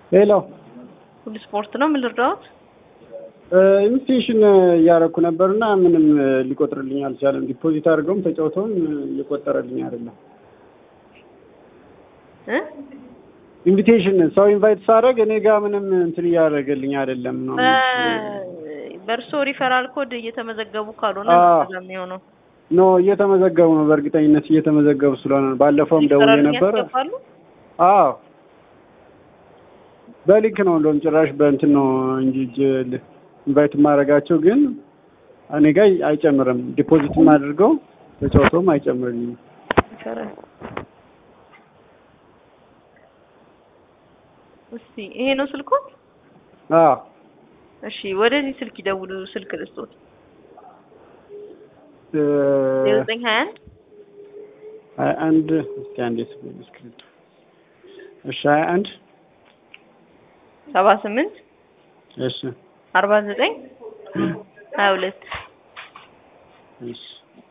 ሄሎ ሁሉ ስፖርት ነው። ምን ልርዳዎት? ኢንቪቴሽን እያደረኩ ነበርና ምንም ሊቆጥርልኝ አልቻለም። ዲፖዚት አድርገውም ተጫውተውም እየቆጠረልኝ አይደለም። እ ኢንቪቴሽን ሰው ኢንቫይት ሳደርግ እኔ ጋር ምንም እንትን እያደረገልኝ አይደለም ነው። በእርሶ ሪፈራል ኮድ እየተመዘገቡ ካልሆነ አዎ። ነው የሚሆነው። ኖ እየተመዘገቡ ነው፣ በእርግጠኝነት እየተመዘገቡ ስለሆነ ነው። ባለፈውም ደውዬ ሪፈራል ነበረ። ያስገባሉ? አዎ በሊንክ ነው እንደውም ጭራሽ በእንትን ነው እንጂ እጅ ኢንቫይት የማደርጋቸው ግን እኔ ጋር አይጨምርም። ዲፖዚትም አድርገው ተጫውተውም አይጨምርልኝም። ሪፈራል እስቲ ይሄ ነው ስልኩ? አዎ እሺ ወደዚህ ስልክ ይደውሉ። ስልክ ልስጦት እ ዘጠኝ ሀያ አንድ ሀያ አንድ እስኪ አንዴ ስክሪፕት እሺ ሀያ አንድ ሰባ ስምንት እሺ አርባ ዘጠኝ ሀያ ሁለት እሺ